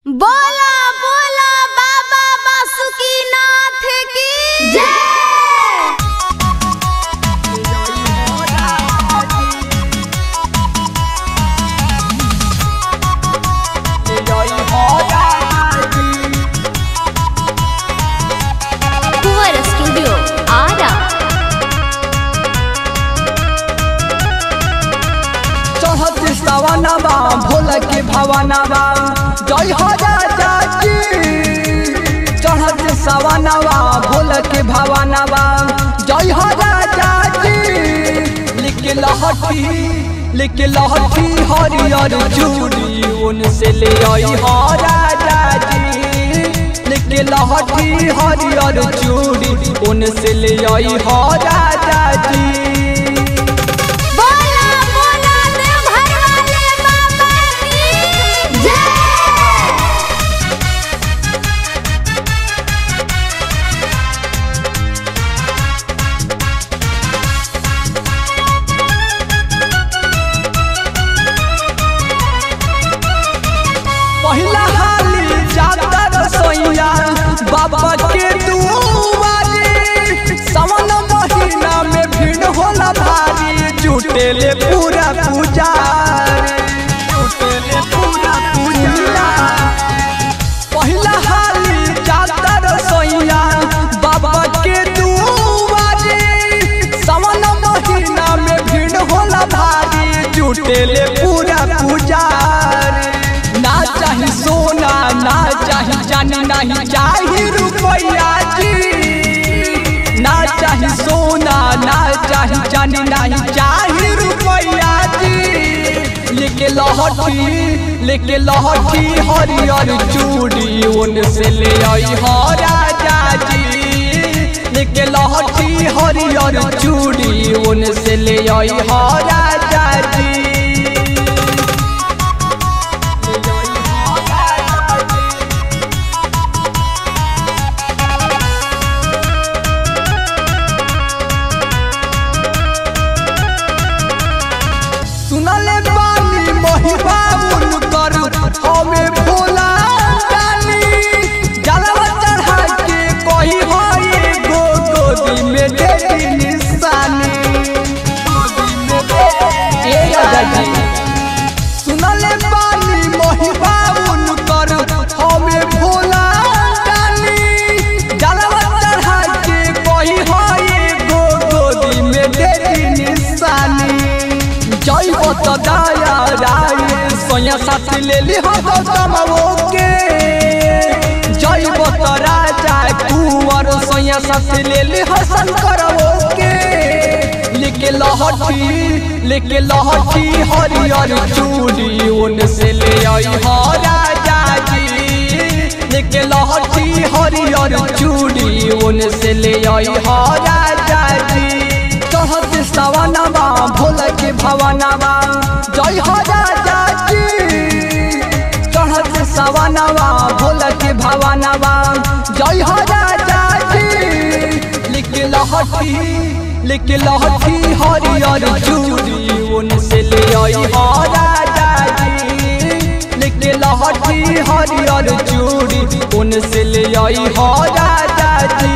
बोला बोला बाबा बासुकीनाथ की जय कुंवर स्टूडियो आरा चढ़त सवनवा भोल के भवनवा जय हो राजा जी चढ़त सवनवा भोल के भवनवा जय हो राजा जी लिख लहठी लिख लहठी हरियर चूड़ी उनसे ले आई हो राजा जी लिख लहठी हरियर चूड़ी उनसे ले आई हो राजा जी बोला बोला देवघर वाले बाबा की जय पहिला हाली जाता रसोईया बाबा के दुआरे सावन महीना में भीड़ होला भारी जुटेले पूरा पुजारी जुटेले पूरा पूजा पहिला हाली जाता रसोईया बाबा के दुआरे सावन महीना में भीड़ होला भारी जुटेले पूरा पुजारी ना चाही सोना ना चाही जानी नहीं चाही रुपया जी ना चाही सोना ना चाही जानी नहीं चाही रुपया जी लेके लहठी लेके लहठी हरियर चूड़ी उनसे ले आई हो राजा जी लेके लहठी हरियर चूड़ी उनसे ले आई हो राजा जी सुनले बानी महिबा उनकर हमें भोला जानी जलवा चढ़ा के कही होई गो गोदी में दे दी निशानी ए राजा जी सुनले बानी महिबा उनकर हमें भोला जानी जलवा चढ़ा के कही होई गो गोदी में दे दी निशानी जय बत दया राय सोया साथ ले ली हो गौतमो के जय बत राजा कुंवर सोया साथ ले ली हो शंकरवो के लेके लहठी लेके लहठी हरियर चूड़ी उनसे ले आई हो राजा जी लेके लहठी हरियर चूड़ी उनसे ले आई हो राजा जी चढ़त सवनवा भोल के भवनवा जय हो राजा जी चढ़त सवनवा भोल के भवनवा जय हो राजा जी लिख लहठी लिख लहठी हरियर चूड़ी उनसे ले आई हो राजा जी लिख लहठी हरियर चूड़ी उनसे ले आई हो राजा जी